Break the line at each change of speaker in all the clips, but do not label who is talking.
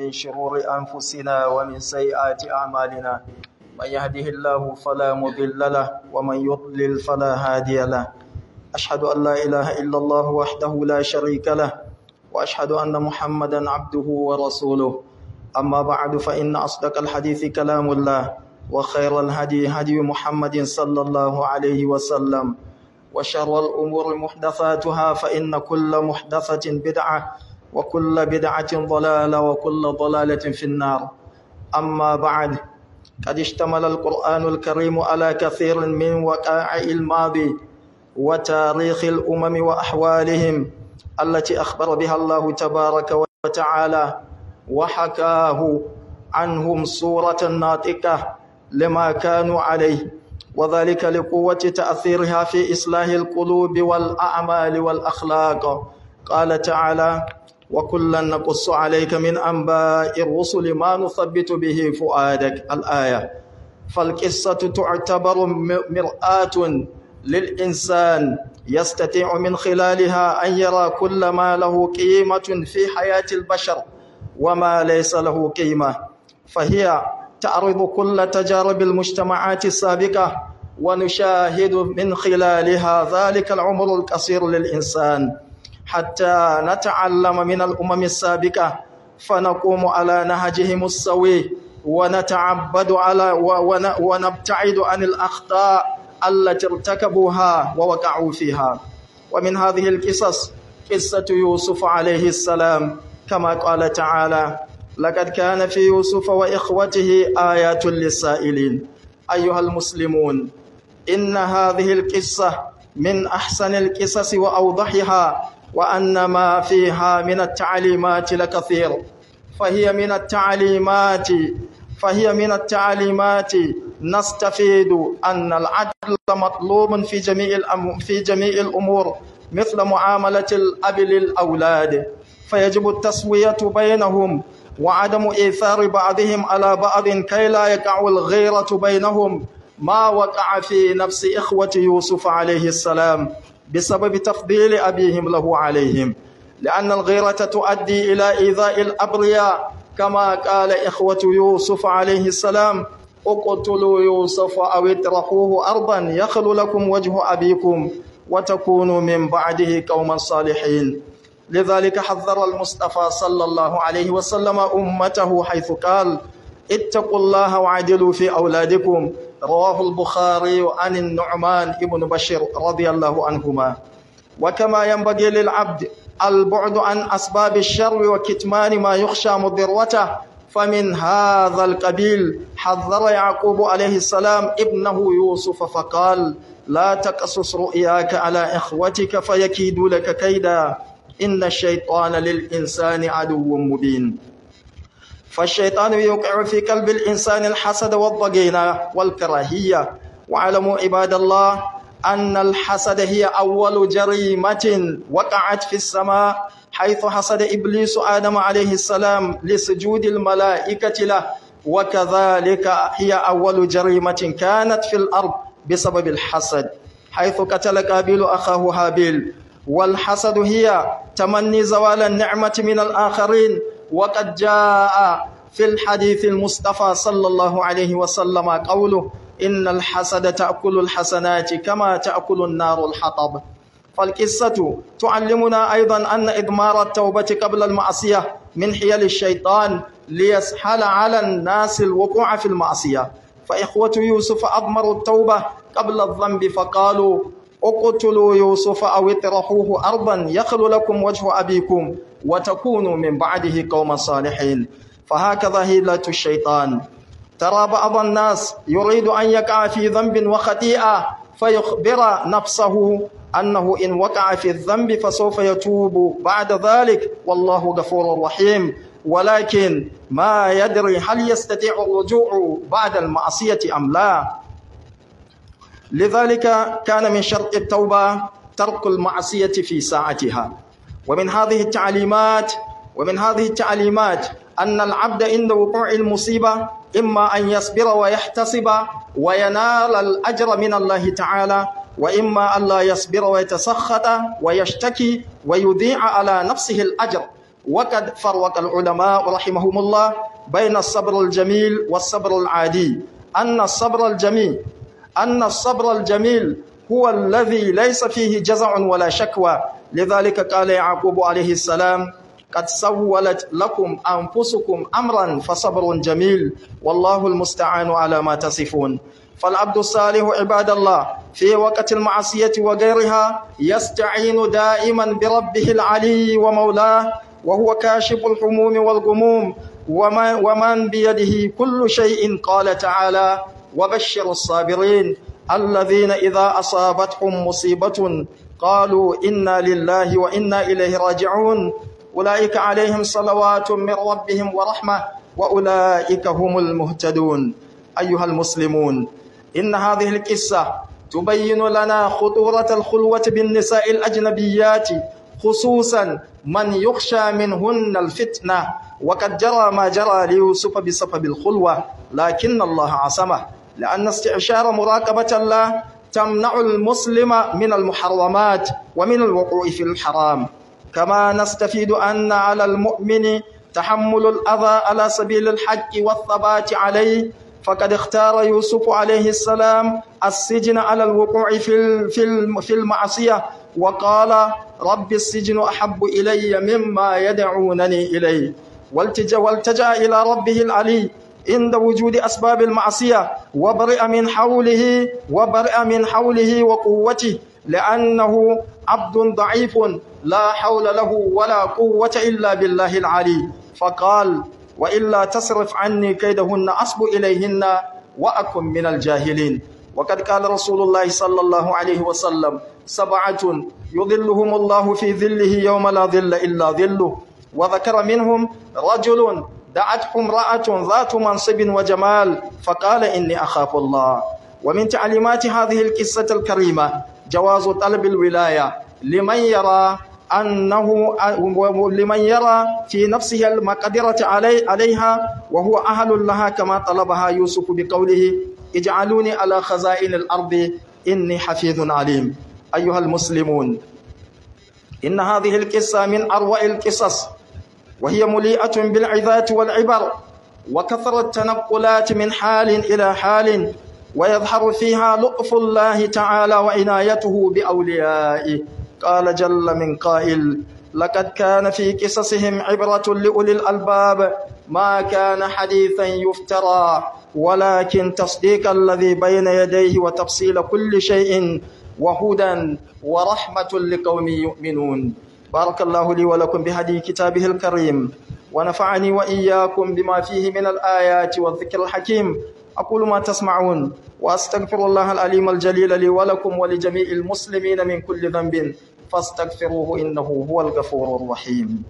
من شرور أنفسنا ومن سيئات أعمالنا من يهده الله فلا مضل له ومن يضلل فلا هادي له أشهد أن لا إله إلا الله وحده لا شريك له وأشهد أن محمدا عبده ورسوله أما بعد فإن أصدق الحديث كلام الله وخير الهدي هدي محمد صلى الله عليه وسلم وشر الأمور محدثاتها فإن كل محدثة بدعة وكل بدعة ضلالة وكل ضلالة في النار أما بعد قد اشتمل القرآن الكريم على كثير من وقائع الماضي وتاريخ الأمم وأحوالهم التي أخبر بها الله تبارك وتعالى وحكاه عنهم صورة ناطقة لما كانوا عليه وذلك لقوة تأثيرها في إصلاح القلوب والأعمال والأخلاق قال تعالى وكلا نقص عليك من أنباء الرسل ما نثبت به فؤادك الآية فالقصة تعتبر مرآة للإنسان يستطيع من خلالها أن يرى كل ما له قيمة في حياة البشر وما ليس له قيمة فهي تعرض كل تجارب المجتمعات السابقة ونشاهد من خلالها ذلك العمر القصير للإنسان حتى نتعلم من الأمم السابقة فنقوم على نهجهم السوي ونتعبد على ونبتعد عن الأخطاء التي ارتكبوها ووقعوا فيها ومن هذه القصص قصة يوسف عليه السلام كما قال تعالى لقد كان في يوسف وإخوته آيات للسائلين أيها المسلمون إن هذه القصة من أحسن القصص وأوضحها وأن ما فيها من التعليمات لكثير فهي من التعليمات فهي من التعليمات نستفيد أن العدل مطلوب في جميع الأم في جميع الأمور مثل معاملة الأب للأولاد فيجب التسوية بينهم وعدم إيثار بعضهم على بعض كي لا يقع الغيرة بينهم ما وقع في نفس إخوة يوسف عليه السلام بسبب تفضيل أبيهم له عليهم لأن الغيرة تؤدي إلى إيذاء الأبرياء كما قال إخوة يوسف عليه السلام اقتلوا يوسف أو اطرحوه أرضا يخل لكم وجه أبيكم وتكونوا من بعده قوما صالحين لذلك حذر المصطفى صلى الله عليه وسلم أمته حيث قال اتقوا الله وعدلوا في أولادكم رواه البخاري عن النعمان ابن بشير رضي الله عنهما وكما ينبغي للعبد البعد عن أسباب الشر وكتمان ما يخشى مضرته فمن هذا القبيل حذر يعقوب عليه السلام ابنه يوسف فقال لا تقصص رؤياك على إخوتك فيكيدوا لك كيدا إن الشيطان للإنسان عدو مبين فالشيطان يوقع في قلب الإنسان الحسد والضغينة والكراهية واعلموا عباد الله أن الحسد هي أول جريمة وقعت في السماء حيث حسد إبليس آدم عليه السلام لسجود الملائكة له وكذلك هي أول جريمة كانت في الأرض بسبب الحسد حيث قتل قابيل أخاه هابيل والحسد هي تمني زوال النعمة من الآخرين وقد جاء في الحديث المصطفى صلى الله عليه وسلم قوله إن الحسد تأكل الحسنات كما تأكل النار الحطب فالقصة تعلمنا أيضا أن إضمار التوبة قبل المعصية من حيل الشيطان ليسهل على الناس الوقوع في المعصية فإخوة يوسف أضمروا التوبة قبل الذنب فقالوا اقتلوا يوسف أو اطرحوه أرضا يخل لكم وجه أبيكم وتكونوا من بعده قوما صالحين فهكذا هيلة الشيطان ترى بعض الناس يريد أن يقع في ذنب وخطيئة فيخبر نفسه أنه إن وقع في الذنب فسوف يتوب بعد ذلك والله غفور رحيم ولكن ما يدري هل يستطيع الرجوع بعد المعصية أم لا لذلك كان من شرط التوبة ترك المعصية في ساعتها ومن هذه التعليمات ومن هذه التعليمات أن العبد عند وقوع المصيبة إما أن يصبر ويحتسب وينال الأجر من الله تعالى وإما أن لا يصبر ويتسخط ويشتكي ويضيع على نفسه الأجر وقد فرق العلماء رحمهم الله بين الصبر الجميل والصبر العادي أن الصبر الجميل أن الصبر الجميل هو الذي ليس فيه جزع ولا شكوى لذلك قال يعقوب عليه السلام قد سولت لكم أنفسكم أمرا فصبر جميل والله المستعان على ما تصفون فالعبد الصالح عباد الله في وقت المعصية وغيرها يستعين دائما بربه العلي ومولاه وهو كاشف الحموم والغموم ومن بيده كل شيء قال تعالى وبشر الصابرين الذين إذا أصابتهم مصيبة قالوا إنا لله وإنا إليه راجعون أولئك عليهم صلوات من ربهم ورحمة وأولئك هم المهتدون أيها المسلمون إن هذه القصة تبين لنا خطورة الخلوة بالنساء الأجنبيات خصوصا من يخشى منهن الفتنة وقد جرى ما جرى ليوسف بسبب الخلوة لكن الله عصمه لأن استعشار مراقبة الله تمنع المسلم من المحرمات ومن الوقوع في الحرام كما نستفيد أن على المؤمن تحمل الأذى على سبيل الحق والثبات عليه فقد اختار يوسف عليه السلام السجن على الوقوع في في المعصية وقال رب السجن أحب إلي مما يدعونني إليه والتجا والتجا إلى ربه العلي عند وجود أسباب المعصية وبرئ من حوله وبرئ من حوله وقوته لأنه عبد ضعيف لا حول له ولا قوة إلا بالله العلي فقال وإلا تصرف عني كيدهن أصب إليهن وأكن من الجاهلين وقد قال رسول الله صلى الله عليه وسلم سبعة يظلهم الله في ظله يوم لا ظل إلا ظله وذكر منهم رجل دعته امرأة ذات منصب وجمال فقال إني أخاف الله ومن تعليمات هذه القصة الكريمة جواز طلب الولاية لمن يرى أنه لمن يرى في نفسه المقدرة علي عليها وهو أهل لها كما طلبها يوسف بقوله اجعلوني على خزائن الأرض إني حفيظ عليم أيها المسلمون إن هذه القصة من أروع القصص وهي مليئة بالعظات والعبر وكثرة التنقلات من حال إلى حال ويظهر فيها لطف الله تعالى وعنايته بأوليائه قال جل من قائل لقد كان في قصصهم عبرة لأولي الألباب ما كان حديثا يفترى ولكن تصديق الذي بين يديه وتفصيل كل شيء وهدى ورحمة لقوم يؤمنون بارك الله لي ولكم بهدي كتابه الكريم ونفعني وإياكم بما فيه من الآيات والذكر الحكيم أقول ما تسمعون وأستغفر الله العليم الجليل لي ولكم ولجميع المسلمين من كل ذنب فاستغفروه إنه هو الغفور الرحيم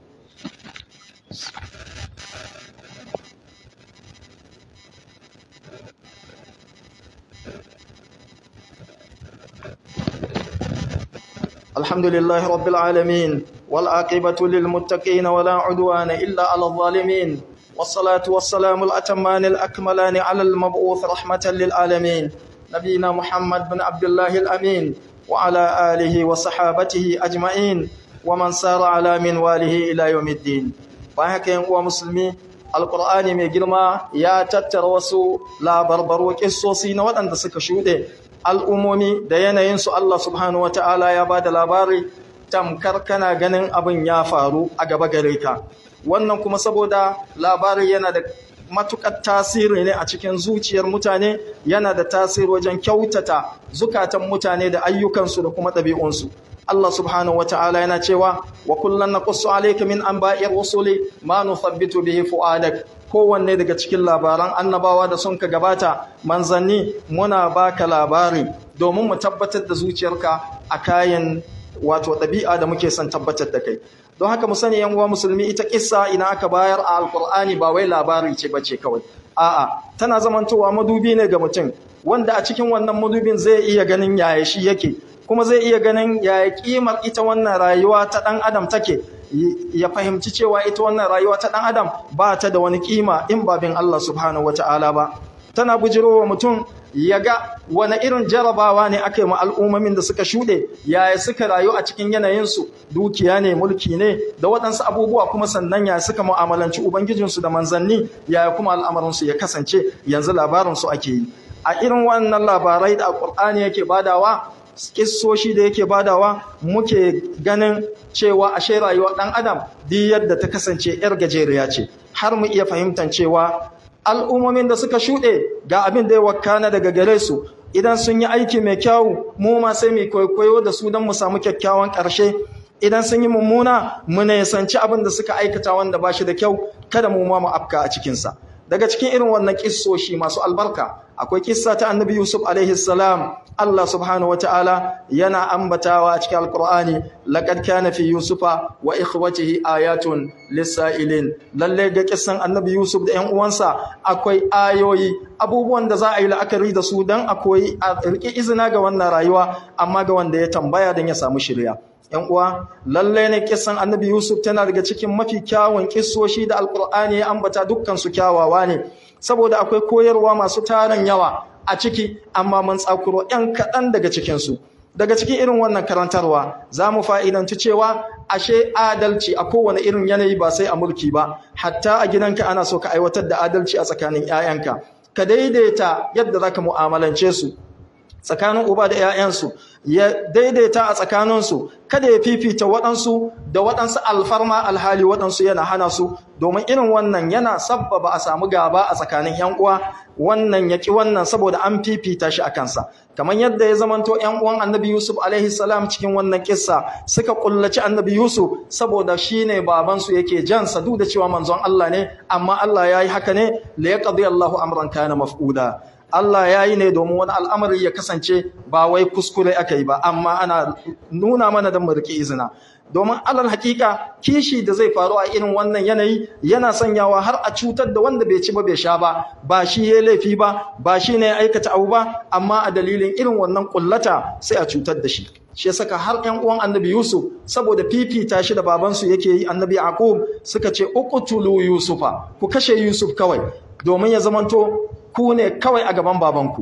الحمد لله رب العالمين والعاقبة للمتقين ولا عدوان إلا على الظالمين والصلاة والسلام الأتمان الأكملان على المبعوث رحمة للعالمين نبينا محمد بن عبد الله الأمين وعلى آله وصحابته أجمعين ومن سار على منواله إلى يوم الدين فهك ينقوى مسلمي القرآن mai girma ya tattara wasu labarbaro kissosi na waɗanda suka shuɗe al'ummomi da yanayinsu Allah subhanahu wata'ala ya ba da labari tamkar kana ganin abin ya faru a gaba gare ka wannan kuma saboda labari yana da matukar tasiri ne a cikin zuciyar mutane yana da tasiri wajen kyautata zukatan mutane da ayyukansu da kuma ɗabi'unsu Allah subhanahu wa ta'ala yana cewa wa kullum na kusu alaika min an ba'ir wasuli ma nuthabbitu bihi fu'adak kowanne daga cikin labaran annabawa da sun ka gabata manzanni muna baka labari domin mu tabbatar da zuciyarka a kayan wato ɗabi'a da muke son tabbatar da kai don haka mu sani yan uwa musulmi ita kissa ina aka bayar a alkur'ani ba wai labari ce bace kawai a'a tana zamantowa madubi ne ga mutum wanda a cikin wannan madubin zai iya ganin yaya shi yake kuma zai iya ganin yaya kimar ita wannan rayuwa ta dan adam take ya fahimci cewa ita wannan rayuwa ta dan adam ba ta da wani kima in babin Allah subhanahu wataala ba tana bujirowa mutum ya ga wani irin jarabawa ne aka yi ma al'ummomin da suka shuɗe yaya suka rayu a cikin yanayinsu dukiya ne mulki ne da waɗansu abubuwa kuma sannan yaya suka mu'amalanci ubangijinsu da manzanni yaya kuma al'amarinsu ya kasance yanzu labarinsu ake yi a irin wannan labarai da alƙur'ani yake badawa kissoshi da yake badawa muke ganin cewa ashe rayuwar ɗan adam duk yadda ta kasance 'yar gajeriya ce har mu iya fahimtar cewa al'ummomin da suka shuɗe ga abin da ya wakana daga gare su idan sun yi aiki mai kyau mu ma sai mu kwaikwayo da su don mu samu kyakkyawan ƙarshe idan sun yi mummuna mu nisanci abin da suka aikata wanda ba shi da kyau kada mu ma mu afka a cikinsa daga cikin irin wannan kissoshi masu albarka akwai kissa ta annabi yusuf alaihi salam Allah subhanahu wataala yana ambatawa a cikin alqur'ani laqad kana fi yusufa wa ikhwatihi ayatun lisailin lalle ga kissan annabi yusuf da ƴan uwansa akwai ayoyi abubuwan da za a yi la'akari da su dan akwai a riki izina ga wannan rayuwa amma ga wanda ya tambaya dan ya samu shirya ‘yan uwa, lallai ne kisan annabi Yusuf tana daga cikin mafi kyawun kisoshi da Alƙur'ani ya ambata dukkansu kyawawa ne, saboda akwai koyarwa masu tarin yawa a ciki, amma mun tsakuro ‘yan kaɗan daga cikinsu. Daga cikin irin wannan karantarwa, za mu fa'idanci cewa ashe adalci a kowane irin yanayi ba sai a mulki ba, hatta a gidanka ana so ka aiwatar da adalci a tsakanin ‘ya'yanka. Ka daidaita yadda za ka mu'amalance su, tsakanin uba da ‘ya'yansu ya daidaita a tsakaninsu kada ya fifita waɗansu da waɗansu alfarma alhali waɗansu yana hana su domin irin wannan yana sabbaba a samu gaba a tsakanin ‘yan uwa wannan ya ƙi wannan saboda an fifita shi a kansa kamar yadda ya zamanto ‘yan uwan annabi yusuf alaihi salam cikin wannan kissa suka kullaci annabi yusuf saboda shi ne babansu yake jansa duk da cewa manzon Allah ne amma Allah ya yi haka ne la yaqdi Allahu amran kana maf'uda Allah ya yi ne domin wani al'amari ya kasance ba wai kuskure aka yi ba, amma ana nuna mana don riƙe izina. Domin alal hakika kishi da zai faru a irin wannan yanayi yana sanyawa har a cutar da wanda bai ci ba bai sha ba, ba shi ya laifi ba, ba shi ne ya aikata abu ba, amma a dalilin irin wannan ƙullata sai a cutar da shi. Shi ya saka har ‘yan uwan annabi Yusuf saboda fifita shi da babansu yake yi annabi Yaqub suka ce uqtulu Yusufa ku kashe Yusuf kawai domin ya zamanto ku ne kawai a gaban babanku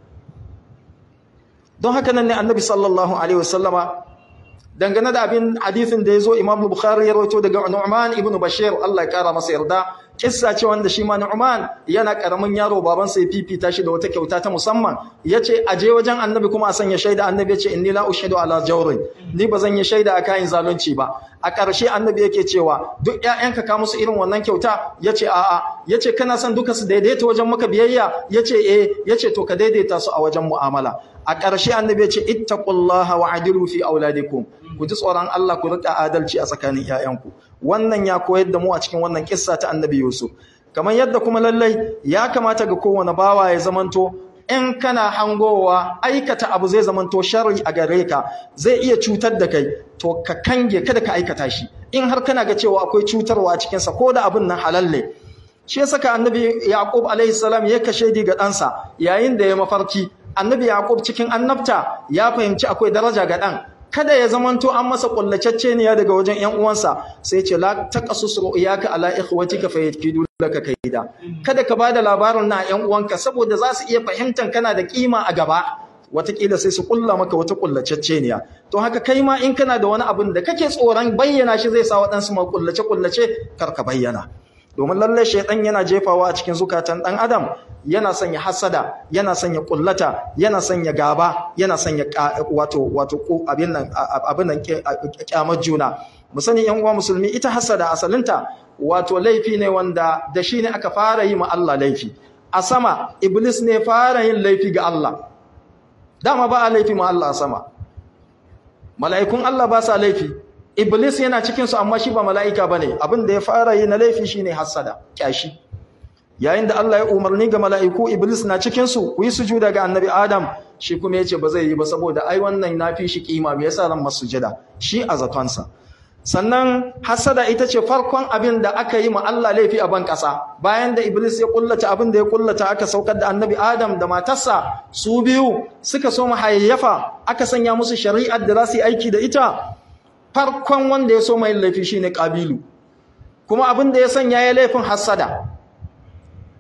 don haka nan ne annabi sallallahu alaihi wasallama dangane da abin hadithin da ya zo imam bukhari ya rawaito daga nu'man ibn bashir Allah ya kara masa yarda kissa ce wanda shi ma nu'man yana karamin yaro babansa ya fifita shi da wata kyauta ta musamman yace aje wajen annabi kuma a sanya shaida annabi yace inni la ushidu ala jawrin ni bazan yi shaida a kayan zalunci ba a ƙarshe annabi yake cewa duk ƴaƴanka ka musu irin wannan kyauta yace a'a yace kana son duka su daidaita wajen maka biyayya yace eh yace to ka daidaita su a wajen mu'amala a ƙarshe annabi yace ittaqullaha wa adilu fi auladikum ku ji tsoron Allah ku rika adalci a tsakanin ƴaƴanku wannan ya koyar da mu a cikin wannan kissa ta annabi Yusuf kamar yadda kuma lallai ya kamata ga kowane bawa ya zamanto in kana hangowa aikata abu zai zamanto sharri a gare ka zai iya cutar da kai to ka kange kada ka aikata shi in har kana ga cewa akwai cutarwa a cikinsa ko da abin nan halal ne shi ya saka annabi yaqub alaihi salam ya kashe ga ɗansa yayin da ya mafarki annabi yaqub cikin annabta ya fahimci akwai daraja ga ɗan kada ya zamanto an masa kullacecce ne daga wajen ƴan uwansa sai ce la taqasus ru'yaka ala ikhwatika fayakidu laka kaida kada ka bada labarin na ƴan uwanka saboda za su iya fahimtan kana da kima a gaba watakila sai su kulla maka wata kullacecce ne to haka kai ma in kana da wani abin da kake tsoron bayyana shi zai sa waɗansu ma kullace kullace kar ka bayyana domin lalle shaitan yana jefawa a cikin zukatan dan adam yana sanya hasada yana sanya kullata yana sanya gaba yana sanya wato wato abin nan abin nan kyamar juna mu sani yan uwa musulmi ita hasada asalinta wato laifi ne wanda da shi ne aka fara yi ma Allah laifi a sama iblis ne fara yin laifi ga Allah dama ba a laifi ma Allah a sama mala'ikun Allah ba sa laifi iblis yana cikinsu amma shi ba mala'ika ba ne abin da ya fara yi na laifi shi ne hassada ƙyashi yayin da Allah ya umarni ga mala'iku iblis na cikinsu ku yi sujuda ga annabi adam shi kuma ya ce ba zai yi ba saboda ai wannan na fi shi ƙima me yasa ran masu sujada shi a zatonsa sannan hassada ita ce farkon abin da aka yi ma Allah laifi a ban ƙasa bayan da iblis ya kullata abin da ya kullata aka saukar da annabi adam da matarsa su biyu suka so hayayyafa aka sanya musu shari'ar da za su yi aiki da ita farkon wanda ya so mai laifi shine kabilu kuma abin da ya sanya ya laifin hassada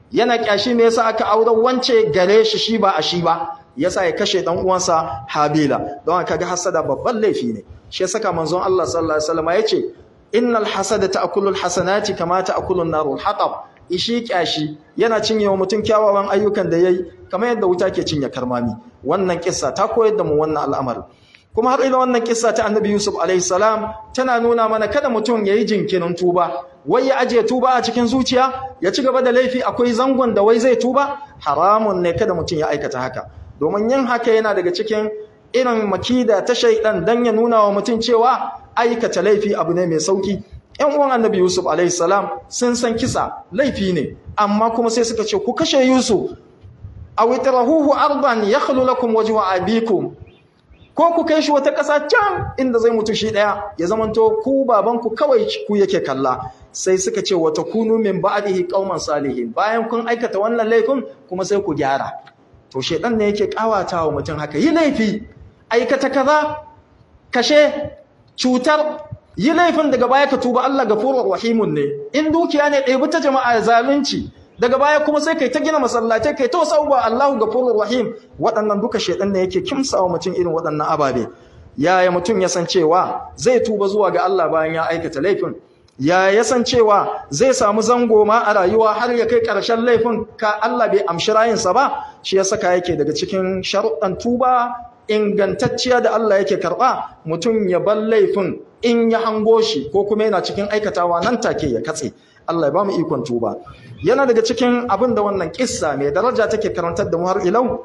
yana kyashi me yasa aka aure wance gare shi shi ba a shi ba yasa ya kashe dan uwansa Habila don haka ga hasada babban laifi ne shi yasa ka manzon Allah sallallahu alaihi wasallam yace innal hasada ta'kulu alhasanati kama ta'kulu an-naru al-hatab ishi kyashi yana cinye wa mutum kyawawan ayyukan da yayi kamar yadda wuta ke cinye karmami wannan kissa ta koyar da mu wannan al'amari kuma har ila wannan kissa ta annabi Yusuf alaihi salam tana nuna mana kada mutum yayi jinkirin tuba wai ya aje tuba a cikin zuciya ya ci gaba da laifi akwai zangon da wai zai tuba haramun ne kada mutum ya aikata haka domin yin haka yana daga cikin irin makida ta shaidan dan ya nuna wa mutum cewa aikata laifi abu ne mai sauki ƴan uwan annabi Yusuf alaihi salam sun san kisa laifi ne amma kuma sai suka ce ku kashe Yusuf aw itrahuhu ardan yakhlu lakum wajhu abikum ko ku kai shi wata ƙasa can inda zai mutu shi ɗaya ya zamanto ku babanku kawai ku yake kalla sai suka ce wata kunu min ba'dihi qauman salihin bayan kun aikata wannan laifin kuma sai ku gyara to shedan ne yake kawata wa mutum haka yi laifi aikata kaza kashe cutar yi laifin daga baya ka tuba Allah gafurur rahimun ne in dukiya ne ɗebi ta jama'a zalunci daga baya kuma sai kai ta gina masallatai kai ta sauwa Allahu gafurur rahim waɗannan duka shedan ne yake kimsawa mutum irin waɗannan ababe yaya mutum ya san cewa zai tuba zuwa ga Allah bayan ya aikata laifin ya ya san cewa zai samu zango ma a rayuwa har ya kai ƙarshen laifin ka Allah bai amshi rayinsa ba shi ya saka yake daga cikin sharuɗan tuba ingantacciya da Allah yake karɓa mutum ya bar laifin in ya hango shi ko kuma yana cikin aikatawa nan take ya katse Allah ya ba mu ikon tuba yana daga cikin abin da wannan kissa mai daraja take karantar da mu har ilau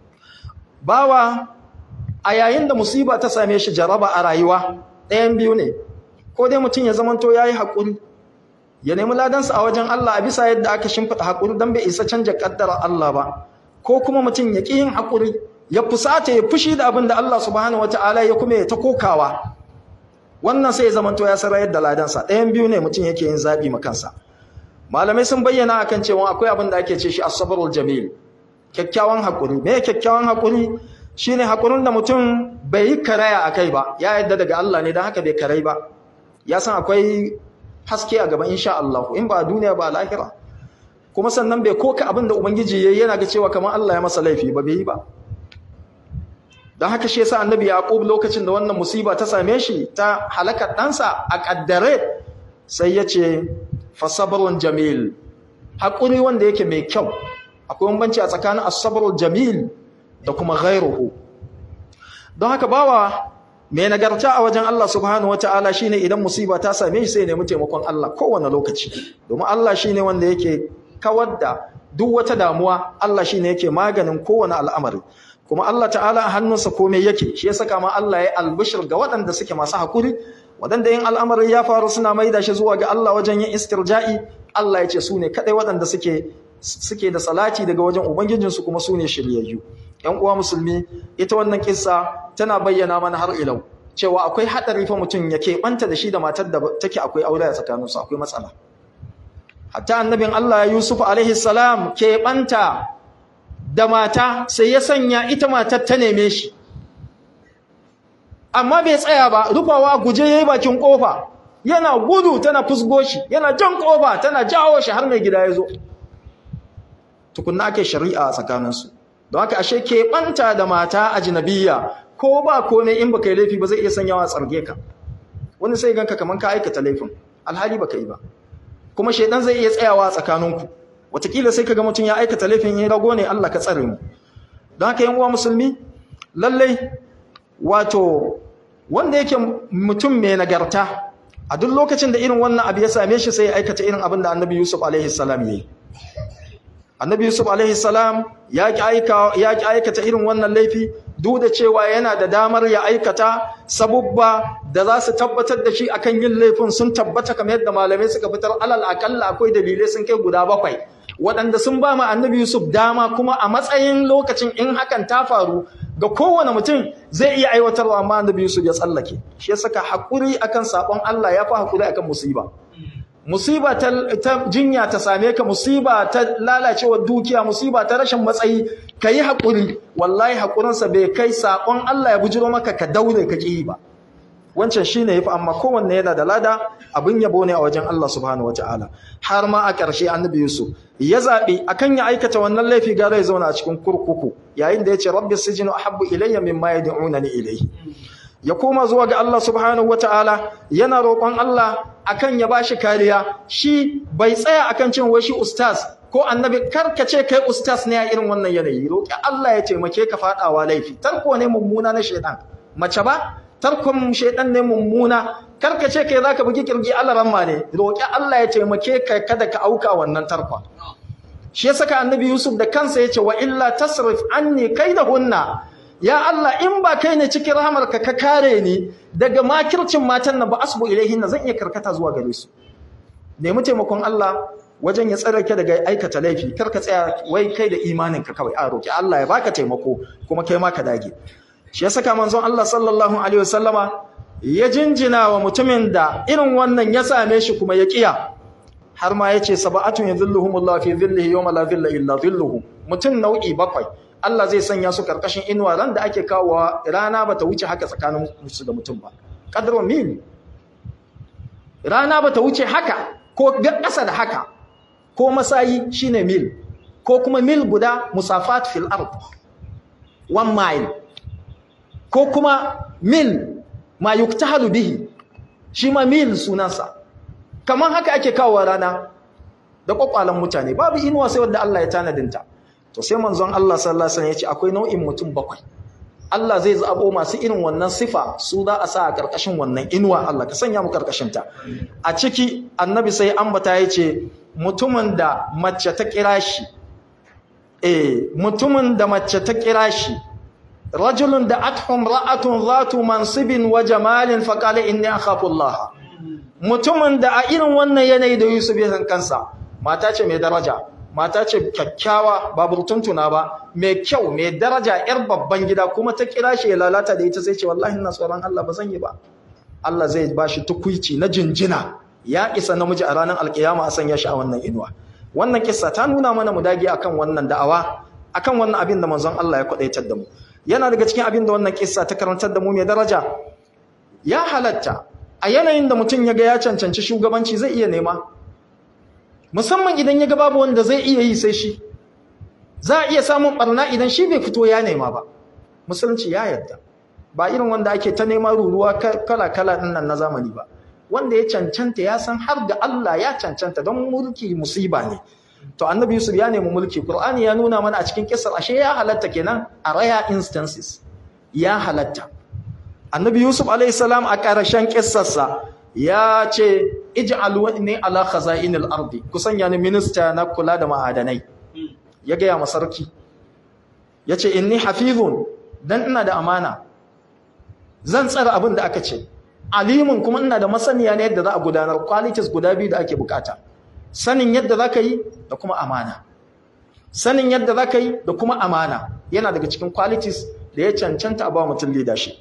bawa a yayin da musiba ta same shi jaraba a rayuwa ɗayan biyu ne ko dai mutum ya zamanto ya yi haƙuri ya nemi ladansa a wajen Allah a bisa yadda aka shimfiɗa haƙuri don bai isa canja ƙaddara Allah ba ko kuma mutum ya ƙi yin haƙuri ya fusata ya fushi da abin da Allah subhanahu wata'ala ya kuma ya ta kokawa wannan sai ya zamanto ya sarayar da ladansa ɗayan biyu ne mutum yake yin zaɓi ma kansa malamai sun bayyana akan cewa akwai abin da ake ce shi as-sabrul jamil kyakkyawan haƙuri me kyakkyawan haƙuri shine haƙurin da mutum bai yi karaya akai ba ya yadda daga Allah ne don haka bai karai ba ya san akwai haske a gaban insha Allah in ba a duniya ba a lahira kuma sannan bai koka abin da ubangiji yayi yana ga cewa kamar Allah ya masa laifi ba bai yi ba don haka shi yasa annabi yaqub lokacin da wannan musiba ta same shi ta halakar ɗansa a kaddare sai ya ce fa sabrun jamil haƙuri wanda yake mai kyau akwai bambanci a tsakanin as-sabrul jamil da kuma ghairuhu don haka bawa mai nagarta a wajen Allah subhanahu wataala shine idan musiba ta same shi sai nemi taimakon Allah kowane lokaci domin Allah shine wanda yake kawar da duk wata damuwa Allah shine yake maganin kowane al'amari kuma Allah ta'ala a hannunsa komai yake shi ya saka ma Allah ya albishir ga waɗanda suke masu hakuri waɗanda yin al'amari ya faru suna maida shi zuwa ga Allah wajen yin istirja'i Allah ya ce su ne kaɗai waɗanda suke suke da salati daga wajen ubangijinsu kuma su ne shiryayyu ‘yan uwa musulmi ita wannan kissa tana bayyana mana har ilau cewa akwai haɗari fa mutum ya keɓanta da shi da matar da take akwai aure a tsakaninsu akwai matsala hatta annabin Allah Yusuf alaihi salam keɓanta da mata sai ya sanya ita matar ta neme shi amma bai tsaya ba rufawa guje yayi bakin kofa yana gudu tana fusgo shi yana jan kofa tana jawo shi har mai gida ya zo tukunna ake shari'a a tsakaninsu don haka ashe keɓanta da mata ajnabiya ko ba komai in baka yi laifi ba zai iya sanyawa tsarge ka wani sai ganka kaman ka aikata laifin alhali baka yi ba kuma shaidan zai iya tsayawa a tsakaninku watakila sai kaga mutum ya aikata laifin ya rago ne Allah ka tsare mu don haka yan uwa musulmi lallai wato wanda yake mutum mai nagarta a duk lokacin da irin wannan abu ya same shi sai ya aikata irin abin da annabi Yusuf alaihi salam yayi annabi Yusuf alaihi salam ya ki aika ya ki aikata irin wannan laifi duk da cewa yana da damar ya aikata sabubba da za su tabbatar da shi akan yin laifin sun tabbata kamar yadda malamai suka fitar alal akalla akwai dalilai sun kai guda bakwai waɗanda sun ba ma annabi Yusuf dama kuma a matsayin lokacin in hakan ta faru ga kowane mutum zai iya aiwatarwa amma annabi Yusuf ya tsallake shi ya saka haƙuri akan sabon Allah ya fi haƙuri akan musiba musiba ta, ta jinya ta same ka musiba ta lalacewar dukiya musiba ta rashin matsayi ka yi haƙuri wallahi haƙurinsa bai kai saƙon Allah ya bujiro maka ka daure ka ƙi ba wancan shine yafi amma kowanne yana da lada abin yabo ne a wajen Allah subhanahu wataala har ma a ƙarshe annabi Yusuf ya zabi akan ya aikata wannan laifi gara ya zauna a cikin kurkuku yayin da yace rabbi sijinu ahabbu ilayya mimma yad'unani ilayhi ya koma zuwa ga Allah subhanahu wataala yana roƙon Allah akan ya bashi kariya shi bai tsaya akan cin wai shi ustaz ko annabi karkace kai ustaz ne a irin wannan yanayi roƙi Allah ya taimake ka fadawa laifi tarko ne mummuna na shaitan mace ba tarkon shaitan ne mummuna karkace kai zaka bugi kirgi Allah ramma ne roƙi Allah ya taimake ka kada ka auka wannan tarkon shi ya saka annabi Yusuf da kansa yace wa illa tasrif anni kaidahunna ya Allah in ba kai ne cikin rahamarka ka kare ni daga makircin matan nan ba asbu ilaihinna zan iya karkata zuwa gare su nemi taimakon Allah wajen ya tsare ka daga aikata laifi kar ka tsaya wai kai da imanin ka kawai a roki Allah ya baka taimako kuma kai ma ka dage shi ya saka manzon Allah sallallahu alaihi wasallama ya jinjina wa mutumin da irin wannan ya same shi kuma ya kiya har ma yace sab'atun yadhilluhumullahu fi dhillihi yawma la dhilla illa dhilluhu mutum nau'i bakwai Allah zai sanya su karkashin inuwa ran da ake kawowa rana bata wuce haka tsakanin su da mutum ba qadru mil rana bata wuce haka ko ƙasa da haka ko masayi shine mil ko kuma mil guda musafat fil ard one mile ko kuma mil ma yuktahalu bihi shi ma mil sunansa kamar haka ake kawowa rana da kwakwalan mutane babu inuwa sai wanda Allah ya tanadinta to sai manzon Allah sallallahu alaihi wasallam ya ce akwai nau'in mutum bakwai Allah zai zabo masu irin wannan sifa su za a sa a karkashin wannan inuwa Allah ka sanya mu karkashin ta a ciki annabi sai ambata ya ce mutumin da mace ta kira shi eh mutumin da mace ta kira shi rajulun da athum ra'atun zatu mansibin wa jamalin faqala inni akhafu Allah mutumin da a irin wannan yanayi da Yusuf ya san kansa mata ce mai daraja mata ce kyakkyawa ba burtuntuna ba mai kyau mai daraja yar babban gida kuma ta kira shi ya lalata da ita sai ce wallahi ina tsoron Allah ba zan yi ba Allah zai ba shi tukuici na jinjina ya isa namiji a ranar alkiyama a sanya shi a wannan inuwa wannan kissa ta nuna mana mu dage akan wannan da'awa akan wannan abin da manzon Allah ya kwadaitar da mu yana daga cikin abin da wannan kissa ta karantar da mu mai daraja ya halatta a yanayin da mutum ya ga ya cancanci shugabanci zai iya nema musamman idan ya ga babu wanda zai iya yi sai shi za a iya samun barna idan shi bai fito ya nema ba musulunci ya yarda ba irin wanda ake ta nema ruruwa kala-kala din nan na zamani ba wanda ya cancanta ya san har da Allah ya cancanta don mulki musiba ne to annabi yusuf ya nemi mulki qur'ani ya nuna mana a cikin kissar ashe ya halatta kenan a rare instances ya halatta annabi yusuf alayhi salam a ƙarshen kissarsa ya ce ij'alu ni ala khaza'inil ardi ku sanya ni minista na kula da ma'adanai ya ga ya masarki yace inni hafizun dan ina da amana zan tsara abin da aka ce alimun kuma ina da masaniya ne yadda za a gudanar qualities guda biyu da ake bukata sanin yadda za ka yi da kuma amana sanin yadda za ka yi da kuma amana yana daga cikin qualities da ya cancanta a ba mutum leadership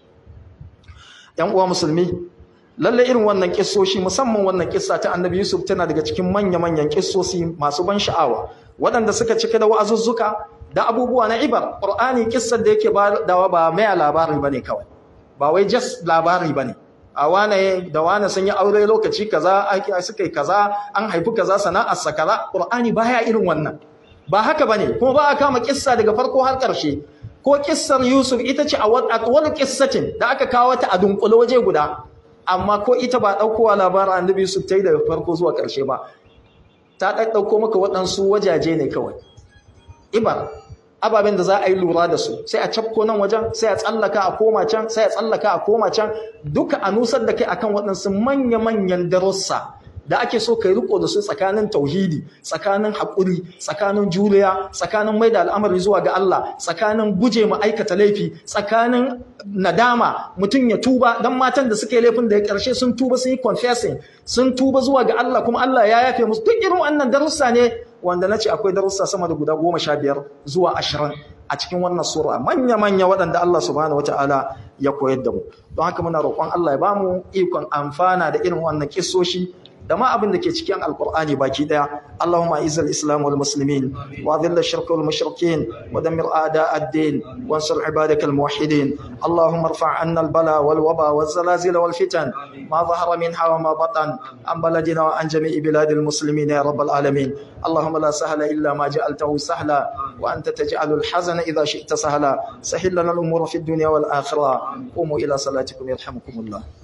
‘yan uwa musulmi lalle irin wannan kissoshi musamman wannan kissa ta annabi yusuf tana daga cikin manya-manyan kissosi masu ban sha'awa waɗanda suka cika da wa'azuzzuka da abubuwa na ibar ƙur'ani kissar da yake dawa ba mai labari ba ne kawai ba wai just labari ba ne a wane da wane sun yi aure lokaci kaza suka yi kaza an haifi kaza sana'arsa kaza ƙur'ani baya irin wannan ba haka ba ne kuma ba a kama kissa daga farko har ƙarshe ko kissar Yusuf ita ce a wani kissatin da aka kawo ta a dunkule waje guda amma ko ita ba ɗaukowa labarin annabi Yusuf ta yi daga farko zuwa ƙarshe ba ta ɗauko maka waɗansu wajaje ne kawai ibar ababen da za a yi lura da su sai a cafko nan wajen sai a tsallaka a koma can sai a tsallaka a koma can duka a nusar da kai akan waɗansu manya-manyan darussa da ake so kai riko da su tsakanin tauhidi tsakanin haƙuri tsakanin juriya tsakanin mai da al'amari zuwa ga Allah tsakanin guje ma aikata laifi tsakanin nadama mutum ya tuba dan matan da suka yi laifin da ya ƙarshe sun tuba sun yi confessing sun tuba zuwa ga Allah kuma Allah ya yafe musu duk irin wannan darussa ne wanda na ce akwai darussa sama da guda goma sha biyar zuwa ashirin a cikin wannan sura manya-manya waɗanda Allah subhanahu wata'ala ya koyar da mu don haka muna roƙon Allah ya bamu ikon amfana da irin wannan kissoshi da ma abin da ke cikin alkur'ani baki daya Allahumma izzil islam wal muslimin wa dhill ash-shirk wal mushrikin wa dammir a'da ad-din wansur ibadak al muwahhidin Allahumma irfa' 'anna al bala wal waba wal zalazil wal fitan ma dhahara minha wa ma batan an baladina wa an jami'i bilad al muslimin ya rabbal alamin Allahumma la sahla illa ma ja'altahu sahla wa anta taj'alu al hazana idha shi'ta sahla sahil lana al umura fi ad dunya wal akhirah qumu ila salatikum yarhamukum Allah